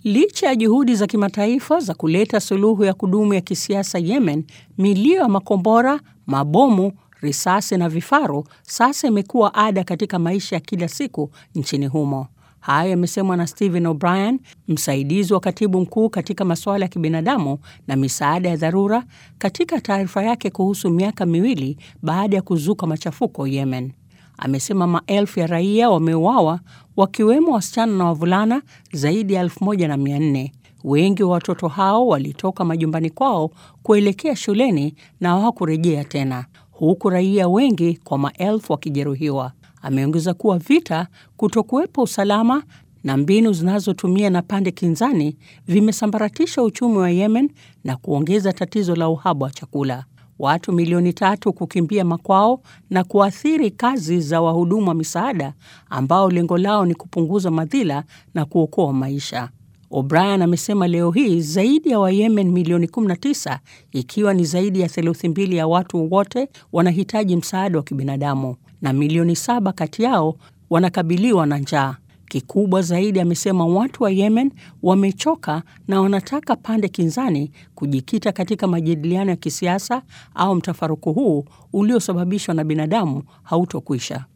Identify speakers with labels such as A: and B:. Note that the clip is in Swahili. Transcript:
A: Licha ya juhudi za kimataifa za kuleta suluhu ya kudumu ya kisiasa Yemen, milio ya makombora, mabomu, risasi na vifaru sasa imekuwa ada katika maisha ya kila siku nchini humo. Hayo yamesemwa na Stephen O'Brien, msaidizi wa katibu mkuu katika masuala ya kibinadamu na misaada ya dharura, katika taarifa yake kuhusu miaka miwili baada ya kuzuka machafuko Yemen. Amesema maelfu ya raia wameuawa wakiwemo wasichana na wavulana zaidi ya elfu moja na mia nne. Wengi wa watoto hao walitoka majumbani kwao kuelekea shuleni na hawakurejea tena, huku raia wengi kwa maelfu wakijeruhiwa. Ameongeza kuwa vita, kutokuwepo usalama na mbinu zinazotumia na pande kinzani vimesambaratisha uchumi wa Yemen na kuongeza tatizo la uhaba wa chakula. Watu milioni tatu kukimbia makwao na kuathiri kazi za wahudumu wa misaada ambao lengo lao ni kupunguza madhila na kuokoa maisha. O'Brien amesema leo hii zaidi ya Wayemen milioni 19 ikiwa ni zaidi ya theluthi mbili ya watu wote wanahitaji msaada wa kibinadamu na milioni saba kati yao wanakabiliwa na njaa. Kikubwa zaidi, amesema watu wa Yemen wamechoka na wanataka pande kinzani kujikita katika majadiliano ya kisiasa au mtafaruku huu uliosababishwa na binadamu hautokwisha.